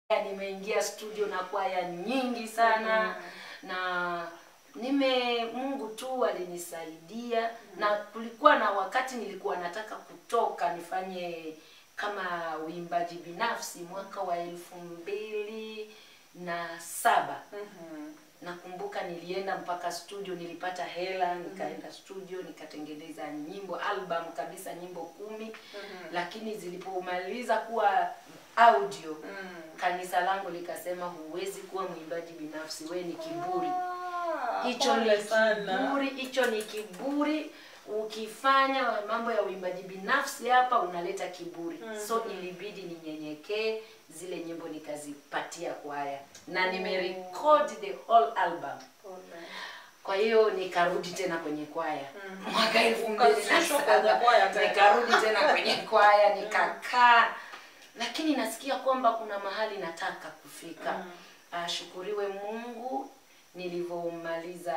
nimeingia studio na kwaya nyingi sana na nime Mungu tu alinisaidia na kulikuwa na wakati nilikuwa nataka kutoka nifanye kama uimbaji binafsi mwaka wa elfu mbili na saba Mhm. nakumbuka nilienda mpaka studio nilipata hela nikaenda studio nikatengeneza nyimbo album kabisa nyimbo kumi lakini zilipomaliza kuwa audio Mm. kanisa langu likasema huwezi kuwa mwimbaji binafsi we ni kiburi Ah, hicho ni pole sana. kiburi hicho ni kiburi ukifanya mambo ya uimbaji binafsi hapa unaleta kiburi so ilibidi ninyenyekee zile nyimbo nikazipatia kwaya na nimerecord the whole album Pole. kwa hiyo nikarudi tena kwenye kwaya mwaka elfu mbili na Ukazishwa kwenye saba kwaya tena. nikarudi tena kwenye kwaya nikakaa lakini nasikia kwamba kuna mahali nataka kufika Mm. ashukuriwe mungu nilivyomaliza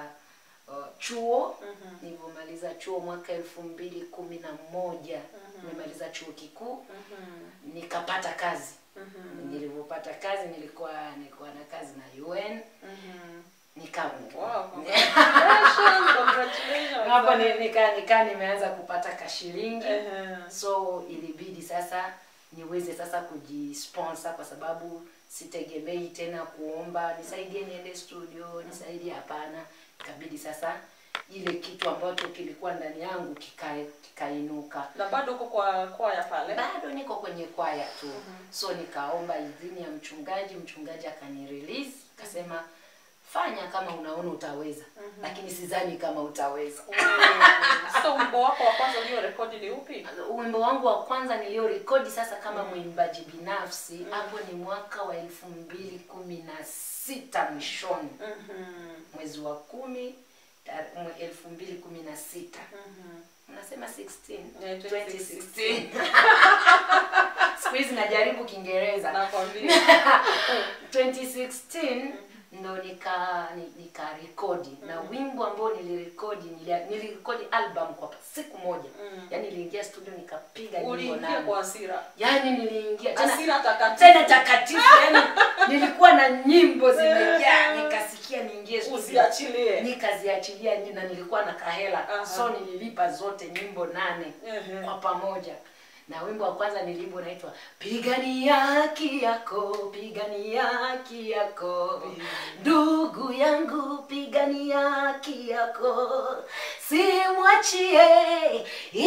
uh, chuo Mhm. nilivyomaliza chuo mwaka elfu mbili kumi na moja nimemaliza chuo kikuu Mhm. nikapata kazi Mhm. nilivyopata kazi nilikuwa nilikuwa na kazi na un Mhm. nika Wow, congratulations, congratulations. hapo ni- nika nika nimeanza kupata kashilingi Ehe. so ilibidi sasa niweze sasa kujisponsor kwa sababu sitegemei tena kuomba nisaidie niende studio nisaidie hapana ikabidi sasa ile kitu ambacho kilikuwa ndani yangu kikae kikainuka na bado uko kwa kwaya pale bado niko kwenye kwaya tu so nikaomba idhini ya mchungaji mchungaji akanirelease akasema fanya kama unaona utaweza lakini sidhani kama utaweza so wimbo wako wa kwanza ulio rekodi ni upi wimbo wangu wa kwanza niliorekodi sasa kama mwimbaji binafsi hapo ni mwaka wa elfu mbili kumi na sita mwishoni Mhm. mwezi wa kumi tar- mwe- elfu mbili kumi na sita Mhm. unasema 16 Yeah, 2016 siku hizi najaribu kiingereza nakwambia 2016 ndo nika ni- nikarekodi na wimbo ambao nilirekodi nilia- nilirekodi album kwa siku moja Mm. yaani niliingia studio nikapiga nyimbo uliingia nane kwa hasira yaani niliingia tena hasira takatifu tena takatifu yani nilikuwa na nyimbo zimejaa nikasikia niingie studio usiachilie nikaziachilia nyi- na nilikuwa na kahela Aha. so nililipa zote nyimbo nane Ehe. kwa pamoja na wimbo wa kwanza nilimbo unaitwa pigania haki yako pigania haki yako ndugu yangu pigania haki yako simwachie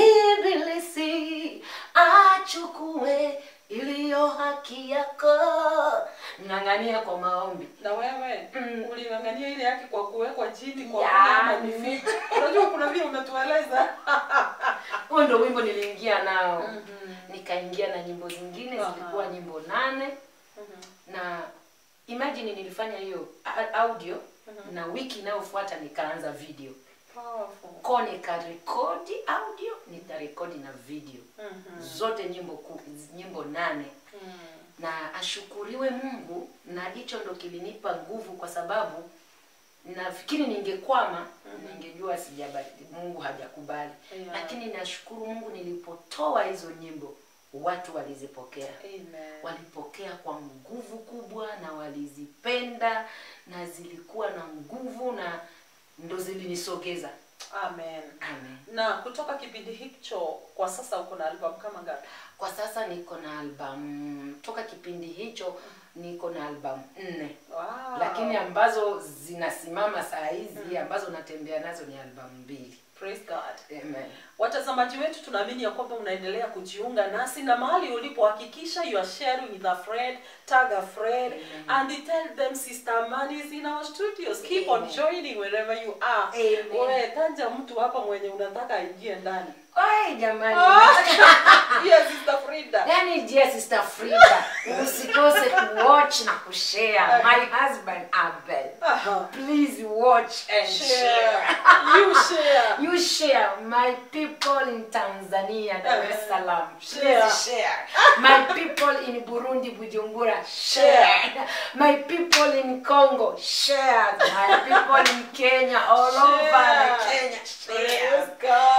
ibilisi achukue iliyo haki yako ng'ang'ania kwa maombi na wewe Mm. uling'ang'ania ile yake kwa kuwekwa chini kwa Ya, kunyama mimi. mifiki unajua kuna vile umetueleza huo ndo wimbo niliingia nao Mhm. nikaingia na nyimbo zingine Aha. zilikuwa nyimbo nane Mhm. na imagine nilifanya hiyo a- audio na wiki inayofuata nikaanza video Powerful. ko nikarekodi audio nikarekodi na video Mhm. zote nyimbo ku, nyimbo nane Mhm. na ashukuriwe mungu na hicho ndo kilinipa nguvu kwa sababu nafikiri ningekwama ningejua sijabali mungu hajakubali Yeah. lakini nashukuru mungu nilipotoa hizo nyimbo watu walizipokea Amen. walipokea kwa nguvu kubwa na walizipenda na zilikuwa na nguvu na ndo zilinisogeza Amen. amen na kutoka kipindi hicho kwa sasa uko na album kama ngapi kwa sasa niko na albamu toka kipindi hicho niko na albamu nne wow. lakini ambazo zinasimama saa hizi ambazo natembea nazo ni albamu mbili Praise God. amen watazamaji wetu tunaamini ya kwamba unaendelea kujiunga nasi na mahali ulipo hakikisha you are sharing with a friend tag a friend Amen. and tell them sister man is in our studios keep on Amen. joining wherever you are Amen. wewe tanja mtu hapa mwenye unataka aingie ndani Oi, jamani yes sister Frida yani dear sister frida usikose kuwatch na kushare my husband abel Aha. please watch and share, share you share you share my people in tanzania dar es salaam Share. please share my people in burundi bujumbura share my people in congo share my people in kenya all over Share. the kenya share praise God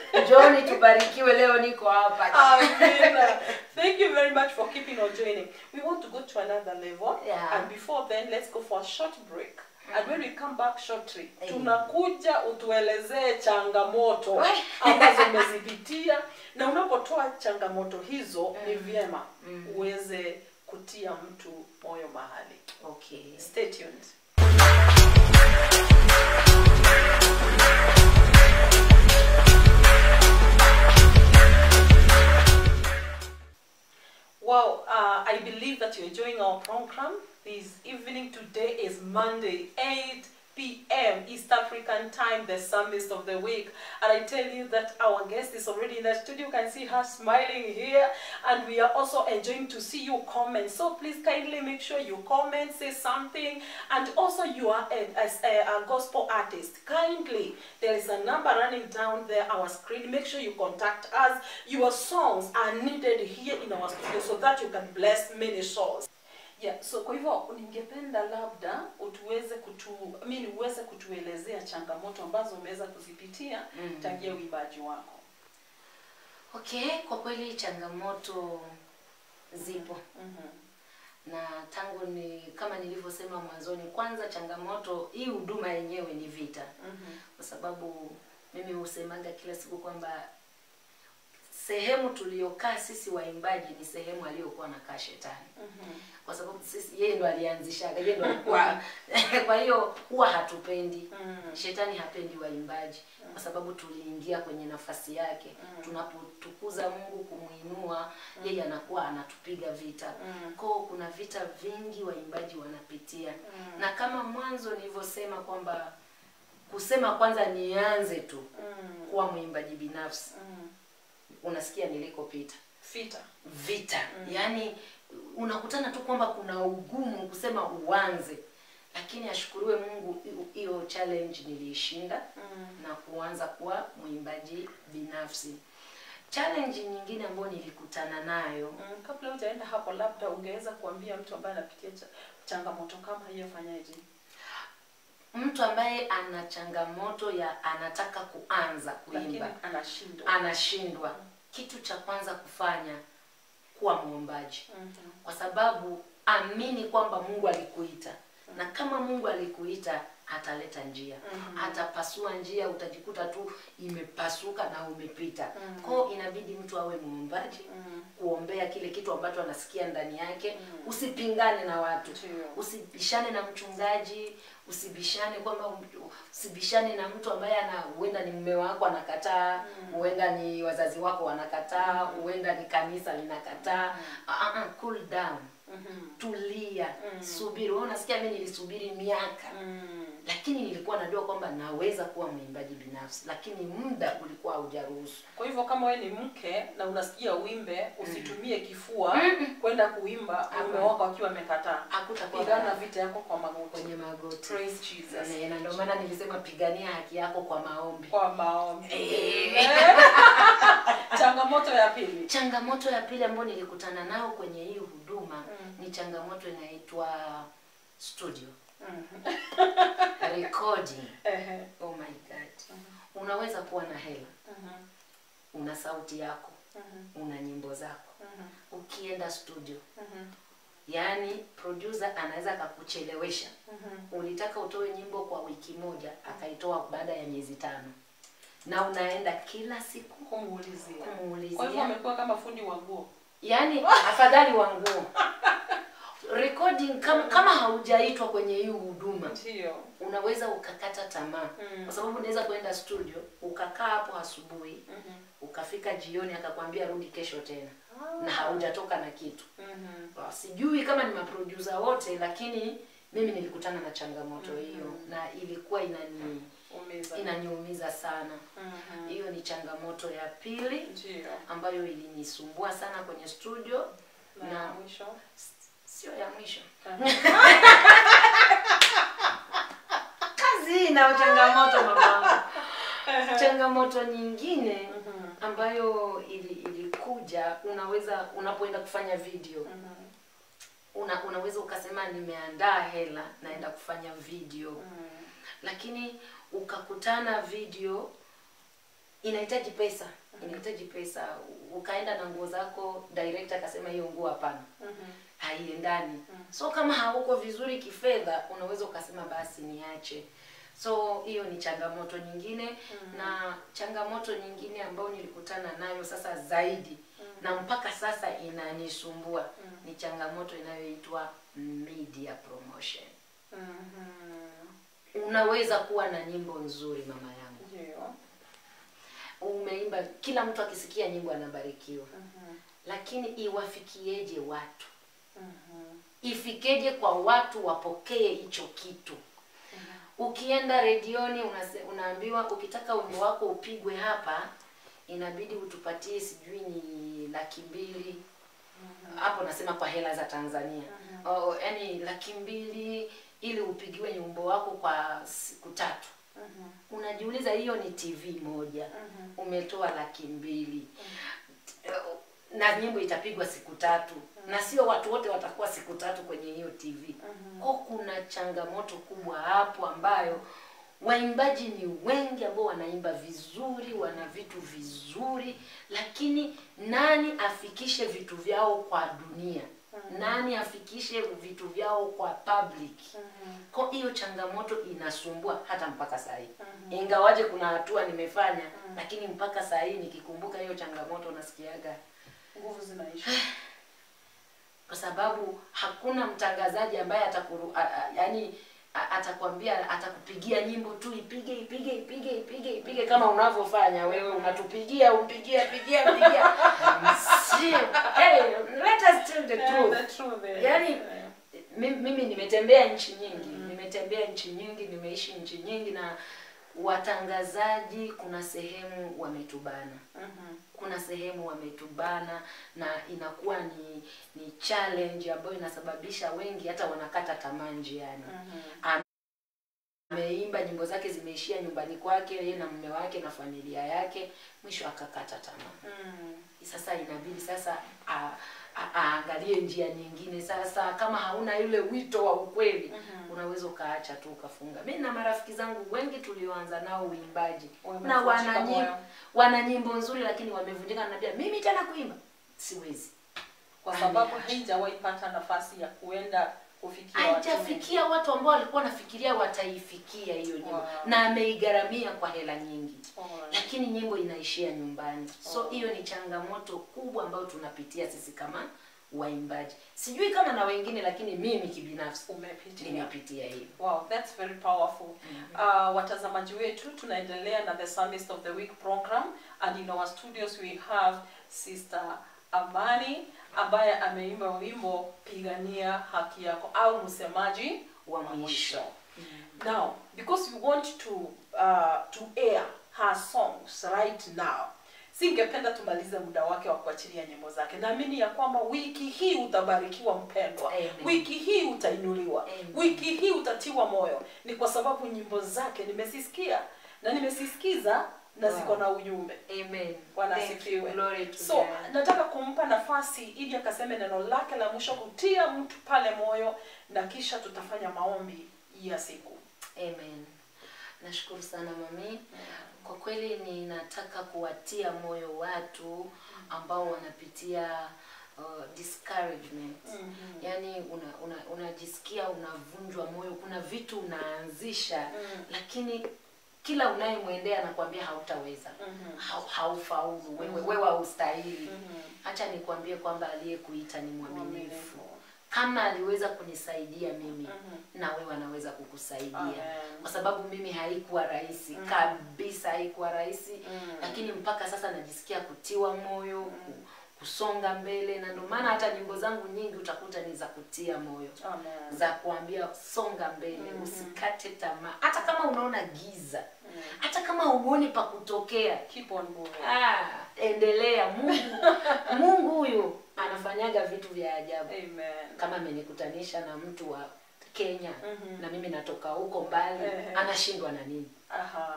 John tubarikiwe leo niko hapa. Amina. Thank you very much for keeping on joining. We want to go to another level. Yeah. And before then, let's go for a short break. And when we come back shortly, Eh. tunakuja utuelezee changamoto Wai. ambazo umezipitia na unapotoa changamoto hizo ni Mm. vyema Mm. uweze kutia mtu moyo mahali. Okay. Stay tuned. Wow, uh, I believe that you're enjoying our program. This evening today is Monday, 8 p.m. East African time, the summit of the week. And I tell you that our guest is already in the studio. You can see her smiling here. And we are also enjoying to see you comment. So please kindly make sure you comment, say something. And also you are a, as a, a gospel artist. Kindly, there is a number running down there, our screen. Make sure you contact us. Your songs are needed here in our studio so that you can bless many souls. Yeah, so kwa hivyo ningependa labda utuweze kutu I mean, uweze kutuelezea changamoto ambazo umeweza kuzipitia Mm. tangia uimbaji wako. Okay, kwa kweli changamoto zipo Mhm. na tangu ni kama nilivyosema mwanzoni, kwanza changamoto hii huduma yenyewe ni vita, Mhm. kwa sababu mimi husemaga kila siku kwamba sehemu tuliyokaa sisi waimbaji ni sehemu aliyokuwa nakaa shetani, Mhm. kwa sababu sisi yeye ndo alianzishaga, yeye ndo alikuwa kwa hiyo huwa hatupendi Mhm. Shetani hapendi waimbaji kwa sababu tuliingia kwenye nafasi yake. Mm. Tunapotukuza Mungu kumuinua, yeye anakuwa anatupiga vita. Mm. Kwa hiyo kuna vita vingi waimbaji wanapitia, Mm. na kama mwanzo nilivyosema kwamba kusema kwanza nianze tu Mm. kuwa mwimbaji binafsi, Mm. unasikia nilikopita Fita. vita Mm. yaani unakutana tu kwamba kuna ugumu kusema uanze, lakini ashukuriwe Mungu, hiyo- hiyo challenge niliishinda Mm. na kuanza kuwa mwimbaji binafsi. Challenge nyingine ambayo nilikutana nayo Mm. Kabla hujaenda hapo, labda ungeweza kuambia mtu ambaye anapitia cha, changamoto kama hiyo fanyaje? mtu ambaye ana changamoto ya anataka kuanza Lakini kuimba anashindwa. anashindwa, kitu cha kwanza kufanya kuwa mwombaji, Mhm. kwa sababu amini kwamba Mungu alikuita, na kama Mungu alikuita ataleta njia Mhm. atapasua njia, utajikuta tu imepasuka na umepita. Mhm. Kwa hiyo inabidi mtu awe muombaji, Mhm. kuombea kile kitu ambacho anasikia ndani yake. Mhm. Usipingane na watu, Ndio. usibishane na mchungaji, usibishane kwamba usibishane na mtu ambaye ana huenda ni mume wako anakataa, Mm. huenda ni wazazi wako wanakataa, Mm. huenda ni kanisa linakataa. Mm. Ah, ah, cool down, Mhm. tulia, Mm. subiri. Wewe unasikia mimi nilisubiri miaka Mm. lakini nilikuwa najua kwamba naweza kuwa mwimbaji binafsi, lakini muda ulikuwa haujaruhusu. Kwa hivyo kama wewe ni mke na unasikia uimbe, usitumie kifua Mm. kwenda kuimba mume Hapana. wako akiwa amekataa. Hakutakuwa Pigana na- vita yako kwa magoti. kwenye magoti. Praise Jesus. Eh, Na ndio maana nilisema pigania haki yako kwa maombi. Kwa maombi. Eh. Changamoto ya pili. Changamoto ya pili ambayo nilikutana nao kwenye hii huduma Mm. ni changamoto inaitwa studio Mhm. recording. Ehe. Oh my God, unaweza kuwa na hela, Mhm. una sauti yako, Mhm. una nyimbo zako, Mhm. ukienda studio Mhm. yaani producer anaweza akakuchelewesha Mhm. ulitaka utoe nyimbo kwa wiki moja akaitoa baada ya miezi tano na unaenda kila siku Kumuulizia. Kwa hivyo kumuulizia amekuwa kama fundi wa nguo. yaani afadhali wa nguo recording kama, kama haujaitwa kwenye hii huduma Ndio. unaweza ukakata tamaa Mm. kwa sababu unaweza kwenda studio ukakaa hapo asubuhi Mhm. ukafika jioni akakwambia rudi kesho tena Ah. na haujatoka na kitu Mhm. sijui kama ni maproducer wote lakini mimi nilikutana na changamoto Mhm. hiyo na ilikuwa inani Umeza. inaniumiza sana Mhm. hiyo ni changamoto ya pili Ndio. ambayo ilinisumbua sana kwenye studio Na ya na mwisho. sio ya mwisho Mhm. kazi hii ina changamoto mama changamoto nyingine Mhm. ambayo ili, ilikuja unaweza unapoenda kufanya video Mhm. una, unaweza ukasema nimeandaa hela naenda kufanya video Mhm. lakini ukakutana video inahitaji pesa inahitaji pesa ukaenda na nguo zako director akasema hiyo nguo hapana Mhm. haiendani so kama hauko vizuri kifedha unaweza ukasema basi niache so hiyo ni changamoto nyingine na changamoto nyingine ambayo nilikutana nayo sasa zaidi na mpaka sasa inanisumbua ni changamoto inayoitwa media promotion Mhm. unaweza kuwa na nyimbo nzuri mama yangu Ndio. umeimba kila mtu akisikia nyimbo anabarikiwa Mhm. lakini iwafikieje watu Mhm. ifikeje kwa watu wapokee hicho kitu ukienda redioni unase, unaambiwa ukitaka wimbo wako upigwe hapa inabidi utupatie sijui ni laki mbili hapo nasema kwa hela za tanzania oh, yani laki mbili ili upigiwe wimbo wako kwa siku tatu Mhm. unajiuliza hiyo ni tv moja Mhm. umetoa laki mbili na nyimbo itapigwa siku tatu na sio watu wote watakuwa siku tatu kwenye hiyo tv ko kuna changamoto kubwa hapo ambayo waimbaji ni wengi ambao wanaimba vizuri wana vitu vizuri lakini nani afikishe vitu vyao kwa dunia nani afikishe vitu vyao kwa public ko hiyo changamoto inasumbua hata mpaka saa hii ingawaje kuna hatua nimefanya lakini mpaka saa hii nikikumbuka hiyo changamoto nasikiaga Nguvu zinaisha. kwa sababu hakuna mtangazaji ambaye atakuru a, a, yani a- atakwambia atakupigia nyimbo tu ipige ipige ipige ipige ipige kama unavyofanya wewe unatupigia umpigia pigia pigia sio hey, let us tell the Yeah, truth the truth is, Yani, yeah. mimi, mimi nimetembea nchi nyingi nimetembea nchi nyingi nimeishi nchi nyingi na watangazaji kuna sehemu wametubana Mhm. kuna sehemu wametubana na inakuwa ni ni challenge ambayo inasababisha wengi hata wanakata tamaa njiani Mhm. ameimba nyimbo zake zimeishia nyumbani kwake yeye na mume wake na familia yake mwisho akakata tamaa Mhm. sasa inabidi sasa a- a- aangalie njia nyingine sasa kama hauna yule wito wa ukweli Mhm. unaweza ukaacha tu ukafunga mi na marafiki zangu wengi tulioanza nao uimbaji na Wamevunjika wana nyimbo, moyo. wana nyimbo nzuri lakini wamevunjika naambia mimi tena kuimba siwezi kwa sababu Ameacha. haijawahi pata nafasi ya kuenda kufikia watu wengi. haijafikia watu ambao walikuwa wanafikiria wataifikia hiyo nyimbo Wow. na ameigharamia kwa hela nyingi Alright. lakini nyimbo inaishia nyumbani so Oh. hiyo ni changamoto kubwa ambayo tunapitia sisi kama waimbaji sijui kama na wengine lakini mimi kibinafsi Umepitia. nimepitia hiyo Wow, that's very powerful. Uh, watazamaji wetu tunaendelea na the Psalmist of the Week program and in our studios we have Sister Amani ambaye ameimba wimbo pigania haki yako au msemaji wa mwisho Now, because we want to uh, to air her songs right now, singependa tumalize muda wake wa kuachilia nyimbo zake. Naamini ya kwamba wiki hii utabarikiwa mpendwa, Amen. wiki hii utainuliwa, Amen. wiki hii utatiwa moyo. Ni kwa sababu nyimbo zake nimezisikia na nimesisikiza na Wow. ziko na ujumbe. amen Bwana Thank you. asifiwe. Glory to So God. nataka kumpa nafasi ili akaseme neno lake la mwisho kutia mtu pale moyo, na kisha tutafanya maombi ya siku. amen nashukuru sana mami kwa kweli ninataka kuwatia moyo watu ambao wanapitia uh, discouragement Mhm. yaani una, una, unajisikia unavunjwa moyo kuna vitu unaanzisha Mm. lakini kila unayemwendea anakwambia hautaweza Mhm. ha, haufaulu wewe Mhm. wewe haustahili Mhm. hacha nikwambie kwamba aliyekuita ni mwaminifu Mwaminifu. kama aliweza kunisaidia mimi Mhm. na wewe anaweza kukusaidia Amen. kwa sababu mimi haikuwa rahisi Mm. kabisa haikuwa rahisi Mm. lakini mpaka sasa najisikia kutiwa moyo ku- kusonga mbele na ndio maana hata nyimbo zangu nyingi utakuta ni za kutia moyo Amen. za kuambia songa mbele Mhm. usikate tamaa hata kama unaona giza Mm. hata kama huoni pa kutokea Keep on moving. ah, endelea mungu mungu huyu anafanyaga vitu vya ajabu Amen. kama amenikutanisha na mtu wa kenya Mhm. na mimi natoka huko mbali Ehe. anashindwa na nini Aha.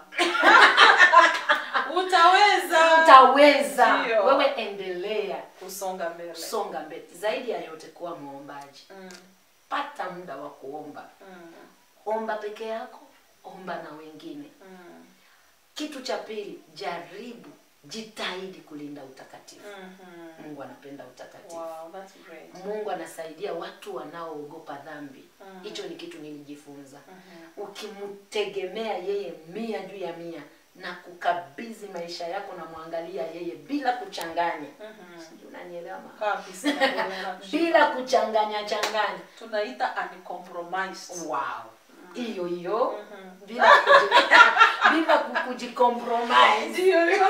Utaweza utaweza Ndio. wewe endelea kusonga mbele. songa mbele zaidi ya yote kuwa mwombaji Mm. pata muda wa kuomba Mm. omba peke yako omba na wengine Mm. kitu cha pili jaribu jitahidi kulinda utakatifu Mhm. mungu anapenda utakatifu Wow, that's great. mungu anasaidia watu wanaoogopa dhambi Mhm. hicho ni kitu nilijifunza Mhm. ukimtegemea yeye mia juu ya mia na kukabidhi maisha yako na mwangalia yeye bila kuchanganya Mhm. sijui unanielewa ma? Kabisa, nakuelewa. bila kuchanganya changanya tunaita uncompromised. wow hiyo hiyo Mhm. bila kuji, bila ku- kujicompromise Ndio hivyo.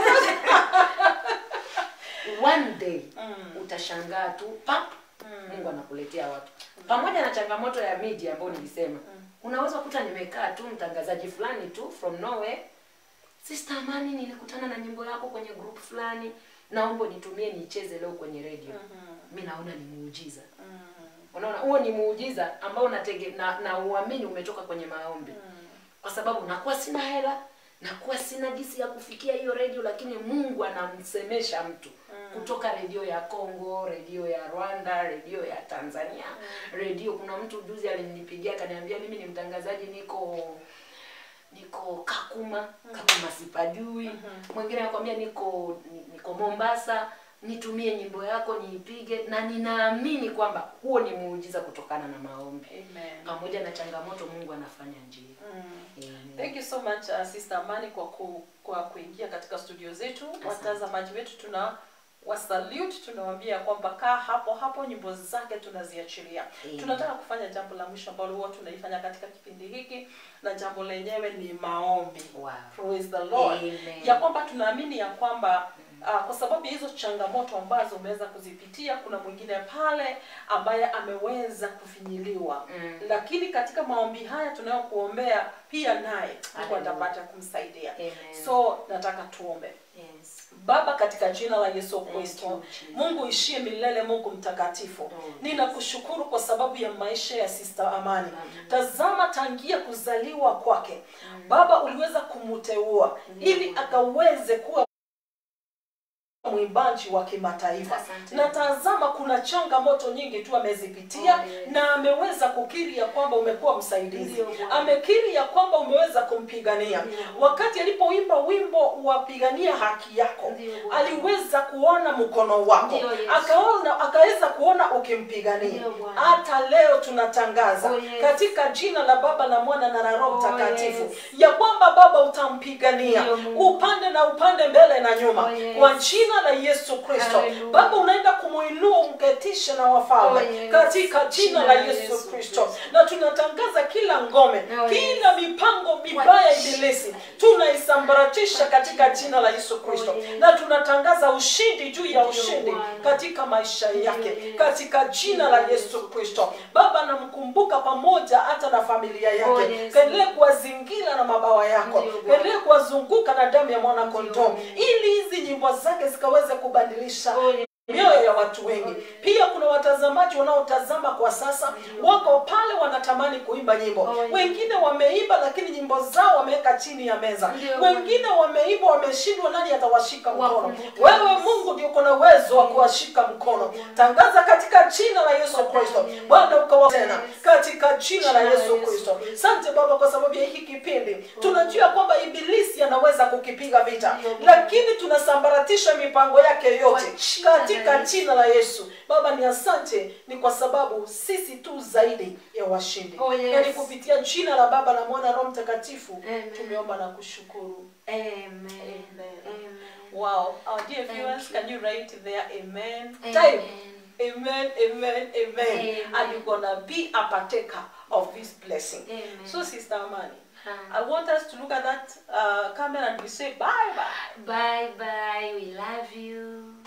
one day Mm. utashangaa tu pap Mm. mungu anakuletea watu pamoja na changamoto ya media ambayo nilisema unaweza kuta nimekaa tu mtangazaji fulani tu from nowhere sister amani nilikutana na nyimbo yako kwenye group fulani naomba nitumie niicheze leo kwenye radio Mhm. mi naona ni muujiza Mhm. unaona huo ni muujiza ambao natege na, na uamini umetoka kwenye maombi kwa sababu nakuwa sina hela nakuwa sina jinsi ya kufikia hiyo redio lakini mungu anamsemesha mtu kutoka redio ya congo redio ya rwanda redio ya tanzania redio kuna mtu juzi alinipigia akaniambia mimi ni mtangazaji niko niko kakuma kakuma sipajui mwingine anakwambia niko ni- niko mombasa nitumie nyimbo yako niipige na ninaamini kwamba huo ni muujiza kutokana na maombi Amen. pamoja na changamoto mungu anafanya njia Mm. Amen. Thank you so much uh, Sister Amani kwa ku, kwa kuingia katika studio zetu. Watazamaji wetu tuna wasalute, tunawaambia kwamba kaa hapo hapo, nyimbo zake tunaziachilia. Amen. Tunataka kufanya jambo la mwisho ambalo huwa tunaifanya katika kipindi hiki, na jambo lenyewe ni maombi. Wow. Praise the Lord. Amen. Ya kwamba tunaamini ya kwamba Uh, kwa sababu ya hizo changamoto ambazo umeweza kuzipitia, kuna mwingine pale ambaye ameweza kufinyiliwa Mm. lakini katika maombi haya tunayokuombea pia naye Mungu Hallelujah. atapata kumsaidia. Amen. So nataka tuombe. Yes. Baba, katika jina la Yesu Thank Kristo, you, Jesus. Mungu ishie milele, Mungu mtakatifu, ninakushukuru kwa sababu ya maisha ya Sister Amani. Amen. Tazama, tangia kuzaliwa kwake Baba uliweza kumteua ili akaweze kuwa mwimbaji wa kimataifa Asante. na tazama kuna changamoto nyingi tu amezipitia Oh, yes. na ameweza kukiri ya kwamba umekuwa msaidizi Ndio, Bwana. amekiri ya kwamba umeweza kumpigania Ndio. wakati alipoimba wimbo wapigania haki yako Ndio, Bwana. aliweza kuona mkono wako Ndio, Yesu. akaona akaweza kuona ukimpigania Ndio, Bwana. hata leo tunatangaza Oh, yes. katika jina la baba na mwana na la roho Oh, mtakatifu yes. ya kwamba baba utampigania Ndio, Mungu. upande na upande mbele na nyuma Oh, yes. kwa jina la yesu kristo Hallelujah. baba unaenda kumuinua umketishe na wafalme Oh, yes. katika jina la yesu kristo na tunatangaza kila ngome Oh, kila mipango mibaya jina- ibilisi tunaisambaratisha katika jina la yesu kristo Oh, yes. na tunatangaza ushindi juu ya Ndio, ushindi Bwana. katika maisha yake yes. katika jina la yesu kristo baba namkumbuka pamoja hata na familia yake Oh, yes. kaendelee kuwazingira na mabawa yako Ndio, Bwana. kaendelee kuwazunguka na damu ya mwana kondoo Ndio. ili hizi nyimbo zake zikaweze kubadilisha Oh, yes. mioyo ya watu wengi Oh, yes. pia kuna watazamaji wanaotazama kwa sasa Ndio. wako pale wanatamani kuimba nyimbo Oh, yes. wengine wameimba lakini nyimbo zao wameweka chini ya meza Ndio. wengine wameimba wameshindwa nani atawashika mkono Wakumbuke. wewe mungu ndio uko na uwezo wa kuwashika mkono tangaza katika jina la yesu kristo bwana ukawa tena katika jina la yesu kristo sante baba kwa sababu ya hiki kipindi tunajua kwamba ibilisi anaweza kukipiga vita Ndio. lakini tunasambaratisha mipango yake yote Kwa jina la katika Yesu. jina la yesu baba ni asante ni kwa sababu sisi tu zaidi ya washindi Oh, yes. yaani kupitia jina la baba na mwana roho mtakatifu Amen. tumeomba na kushukuru Amen. Amen. Amen. wow our dear Thank viewers you. can you write there amen, Amen. type amen amen amen Amen. and you're gonna be a partaker of this blessing Amen. so sister amani Huh. i want us to look at that uh, camera and we say bye bye Bye bye. We love you.